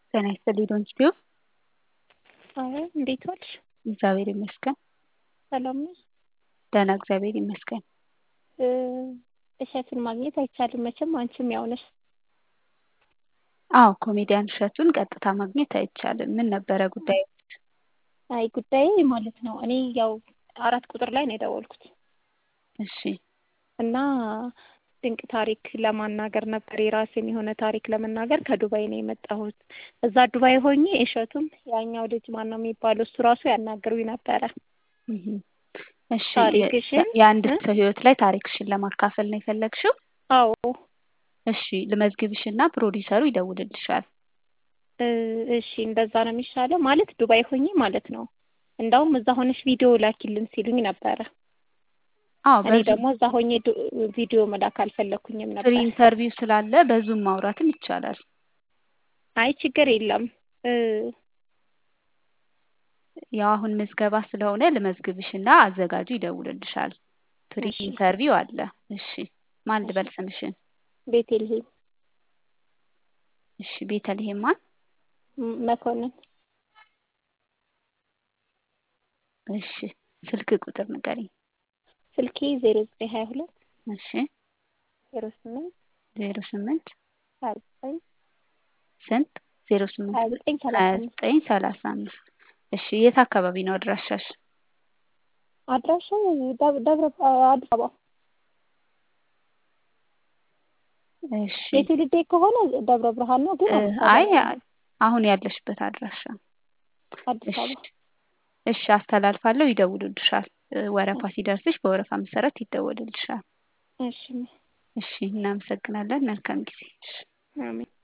ጤና ይስጥልኝ ዶንኪቲዩ አዎ እንዴት ዋልሽ? እግዚአብሔር ይመስገን። ሰላም ነሽ? ደህና እግዚአብሔር ይመስገን። እሸቱን ማግኘት አይቻልም መቼም አንቺም ያው ነሽ። አዎ ኮሜዲያን እሸቱን ቀጥታ ማግኘት አይቻልም። ምን ነበረ ጉዳዩ? አይ ጉዳዬ ማለት ነው እኔ ያው አራት ቁጥር ላይ ነው የደወልኩት እሺ እና ድንቅ ታሪክ ለማናገር ነበር የራሴን የሆነ ታሪክ ለመናገር ከዱባይ ነው የመጣሁት። እዛ ዱባይ ሆኜ እሸቱም ያኛው ልጅ ማን ነው የሚባለው እሱ ራሱ ያናግሩኝ ነበረ። እህ እሺ ታሪክሽን የአንድ ሰው ህይወት ላይ ታሪክሽን ለማካፈል ነው የፈለግሽው? አዎ እሺ ልመዝግብሽና ፕሮዲውሰሩ ይደውልልሻል። እሺ እንደዛ ነው የሚሻለው ማለት ዱባይ ሆኜ ማለት ነው። እንዳውም እዛ ሆነሽ ቪዲዮ ላኪልን ሲሉኝ ነበረ። አዎ እኔ ደግሞ እዛ ሆኜ ቪዲዮ መላክ አልፈለኩኝም ፍሪ ነበር። ኢንተርቪው ስላለ በዙም ማውራትም ይቻላል። አይ ችግር የለም ያው አሁን ምዝገባ ስለሆነ ልመዝግብሽና አዘጋጁ ይደውልልሻል። ፍሪ እሺ ኢንተርቪው አለ። እሺ ማን ልበል ስምሽን? ቤቴልሄም እሺ ቤተልሔም ማን? መኮንን እሺ ስልክ ቁጥር ንገሪኝ። ስልኬ ዜሮ ዘጠኝ ሀያ ሁለት እሺ ዜሮ ስምንት ዜሮ ስምንት ሀያ ዘጠኝ ስንት? ዜሮ ስምንት ሀያ ዘጠኝ ሀያ ሰላሳ አምስት ዘጠኝ ሰላሳ አምስት እሺ የት አካባቢ ነው አድራሻሽ? አድራሻው ደብ- ደብረ አዲስ አበባ እሺ የትውልዴ ከሆነ ደብረ ብርሃን ነው ግን እ አዲስ አበባ አይ ነው ያለሁት። አሁን ያለሽበት አድራሻ አዲስ እሺ አበባ እሺ አስተላልፋለሁ ይደውሉልሻል። እ ወረፋ ሲደርስሽ በወረፋ መሰረት ይደወልልሻል። እሺ እሺ እናመሰግናለን። መልካም ጊዜ። እሺ አሜን